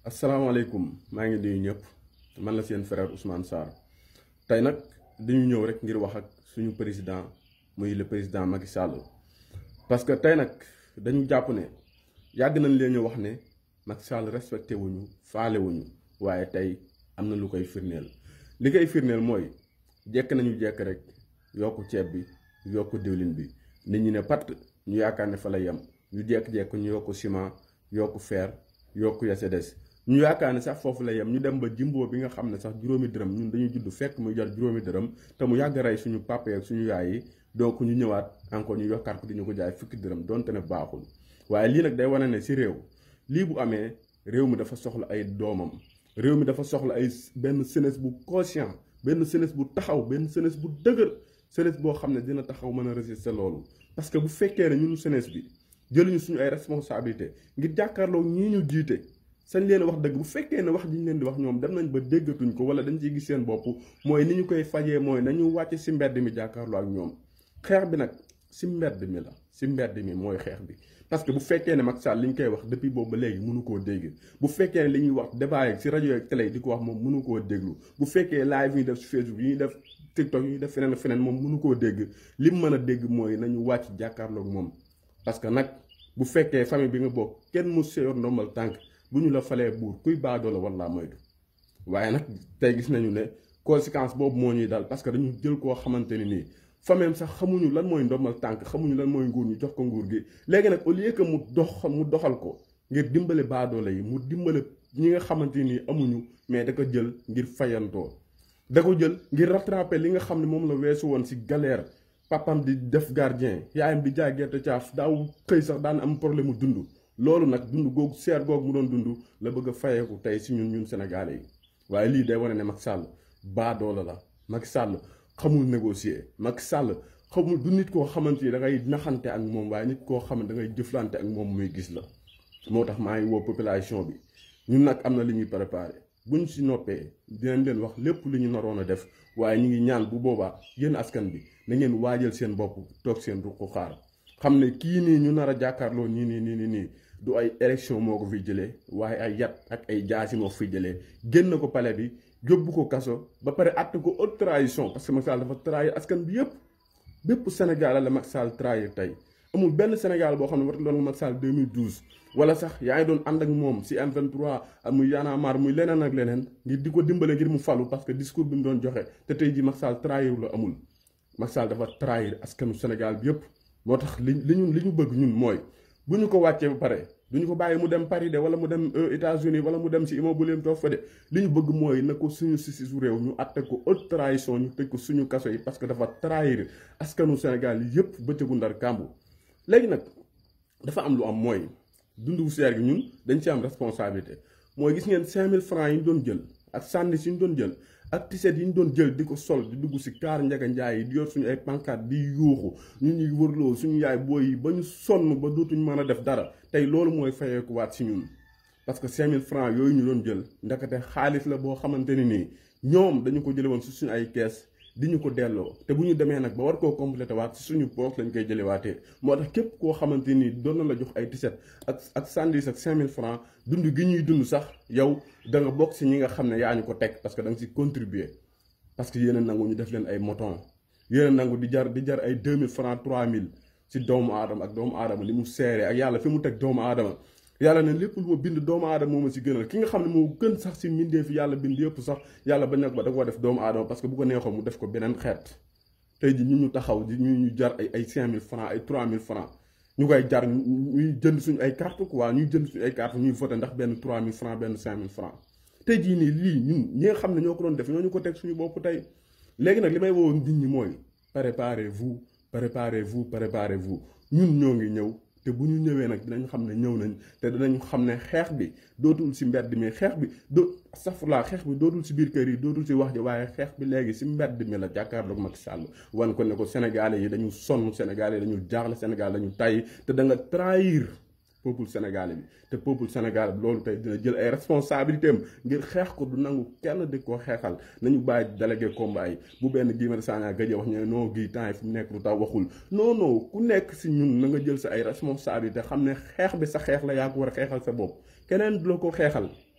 asalaamaaleykum maa ngi nuyu ñëpp man la seen frère Ousmane Sarr tey nag dañu ñëw rek ngir wax ak suñu président muy le président Macky Sall parce que tey nag dañu jàpp ne yàgg nañ leen ñu wax ne Macky Sall respecté wuñu faale wuñu waaye tey am na lu koy firndeel li koy firndeel mooy jekk nañu jekk rek yokku ceeb bi yokku diwlin bi nit ñi ne patt ñu yaakaar ne fa la yem ñu jekk-jekk ñu yokku ciment yokku fer yokku ya ca des ñu yaakaar ne sax foofu la yem ñu dem ba jimbo bi nga xam ne sax juróomi dërëm ñun dañuy judd fekk muy jar juróomi dërëm te mu yàgg rey suñu papa ak suñu yaay yi donc ñu ñëwaat encore ñu yokkaat ko di ñu ko jaay fukki dërëm donte ne baaxul waaye lii nag day wane ne si réew lii bu amee réew mi dafa soxla ay doomam réew mi dafa soxla ay benn jeunesse bu conscient benn jeunesse bu taxaw benn jeunesse bu dëgër jeunesse boo xam ne dina taxaw mën a résister loolu parce que bu fekkee ne ñun jeunesse bi jëluñu suñu ay responsabilité ngir jàkkaarloo ñii ñu jiite sañ leen wax dëgg bu fekkee ne wax ji ñu leen di wax ñoom dem nañ ba déggatuñ ko wala dañ ciy gis seen bopp mooy ni ñu koy fajee mooy nañu wàcc si mbedd mi jàkkaarloo ak ñoom xeex bi nag si mbedd mi la si mbedd mi mooy xeex bi parce que bu fekkee ne Macky Sall li ñu koy wax depuis boobu ba léegi mënu koo dégg bu fekkee ne li ñuy wax débat yi si rajo yeeg télé yi di ko wax moom mënu koo déglu bu fekkee live yi ñuy def si Facebook yi ñuy def TikTok yi ñuy def feneen feneen moom mënu koo dégg li mu mën a dégg mooy nañu wàcc jàkkaarloo ak moom parce que nag bu fekkee famille bi nga bokk kenn mu seyor ndombal tànk bu ñu la falee buur kuy baadoo la walla moytu waaye nag tey gis nañu ne conséquence boobu moo ñuy dal parce que dañu jël koo xamante ni nii famille sax xamuñu lan mooy ndombal tànk xamuñu lan mooy nguur ñu jox ko nguur gi léegi nag au lieu que mu dox mu doxal ko ngir dimbale baadoole yi mu dimbale ñi nga xamante ni amuñu mais da ko jël ngir fayantoo da ko jël ngir rattraper li nga xam ne moom la weesu woon ci galère papam di def gardien yaayam di jaay gerte caaf daaw xëy sax daan am problème mu dund loolu nag dund googu seer googu mu doon dund la bëgg a fayeeku tey si ñun ñun sénégalais yi waaye lii day wane ne Macky Sall baadoola la Macky Sall xamul négocier Macky Sall xamul du nit koo xamante ni da ngay naxante ak moom waaye nit koo xam ne da ngay jëflante ak moom muy gis la moo tax maa ngi woo population bi ñun nag am na li ñuy préparé buñ si noppee dinañ leen wax lépp lu ñu naroon a def waaye ñu ngi ñaan bu boobaa yéen askan bi na ngeen waajal seen bopp toog seen ruq xaar xam ne kii nii ñu nar a jàkkaarloo nii nii nii nii nii du ay élection moo ko fi jëlee waaye ay yat ak ay jaasi moo ko fi jëlee génn ko palais bi yóbbu ko kaso ba pare àtte ko haute trahison parce que Macky Sall dafa trahir askan bi yëpp bépp Sénégal la Macky Sall trahir tey amul benn Sénégal boo xam ne war doon Macky Sall 2012 wala sax yaa ngi doon ànd ak moom si M23 muy Y'en a marre muy leneen ak leneen ngir di ko dimbale ngir mu falu parce que discours bi mu doon joxe te tey ji Macky Sall trahir la amul Macky Sall dafa trahir askanu Sénégal bi yëpp moo tax li li ñu li ñu bëgg ñun mooy bu ñu ko wàccee ba pare du ñu ko bàyyi mu dem Paris de wala mu dem États-Unis wala mu dem ci immobilier toog fa de li ñu bëgg mooy na ko suñu si su réew ñu àtte ko haute trahison ñu tëj ko suñu kaso yi parce que dafa trahir askanu Sénégal yëpp bëccëgu ndar kàmbu léegi nag dafa am lu am mooy dundu seer gi ñun dañ ci am responsabilité mooy gis ngeen 5000 francs yi ñu doon jël ak sànni si ñu doon jël ak tiset yi ñu doon jël di ko sol di dugg si kaar njaga njaay yi di yor suñu ay pancarte di yuuxu ñu ñuy wërloo suñu yaay booy yi ba ñu sonn ba dootuñ mën a def dara tey loolu mooy fayeeku waat si ñun parce que 5000 francs yooyu ñu doon jël ndakate xaalis la boo xamante ni nii ñoom dañu ko jële woon si suñu ay kees di ñu ko delloo te bu ñu demee nag ba war koo complété waat si suñu poos lañ koy jëlewaatee moo tax képp koo xamante ni doon na la jox ay tiset ak ak sandis ak 5000 francs dund gi ñuy dund sax yow da nga bokk si ñi nga xam ne yaa ñu ko teg parce que da nga si contribuer parce que yéen a nangu ñu def leen ay moton yéen a nangu di jar di jar ay 2000 francs 3000 si doomu aadama ak doomu aadama li mu seeree ak yàlla fi mu teg doomu aadama yàlla ne lépp lu ma bind doomu aadama moo ma si gënal ki nga xam ne moo gën sax si mbindee fi yàlla bind yëpp sax yàlla bañ nag ba da koo def doomu aadama parce que bu ko neexoon mu def ko beneen xeet tey ji ñu ñu taxaw di ñu ñu jar ay ay 5000 francs ay 3000 francs ñu koy jar ñuy jënd suñu ay carte quoi ñuy jënd suñu ay carte ñuy voté ndax benn 3000 francs benn 5000 francs tey jii nii lii ñun ñi nga xam ne ñoo ko doon def ñoo ñu ko teg suñu bopp tey léegi nag li may woo nit ñi mooy préparez-vous préparez-vous préparez-vous ñun ñoo ngi ñëw te bu ñu ñëwee nag dinañ xam ne ñëw nañ te dinañ xam ne xeex bi dootul si mbedd mi xeex bi do safurlaa xeex bi dootul si biir kër yi dootul si wax ji waaye xeex bi léegi si mbedd mi la jàkkaarloog Macky Sall wan ko ne ko Sénégalais yi dañu sonn Sénégalais yi dañu jaaxle Sénégal dañu tàyyi te da nga trahir peuple sénégalais bi te peuple sénégalais bi loolu tey dina jël ay responsabilités am ngir xeex ko du nangu kenn di ko xeexal nañu bàyyi délégué combat yi bu benn Guy Marius Sagna gëj wax ñu ne non Guy temps yi fu mu nekk lu tax waxul non non ku nekk si ñun na nga jël sa ay responsabilités xam ne xeex bi sa xeex la yaa ko war a xeexal sa bopp keneen du la ko xeexal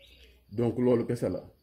donc loolu kese la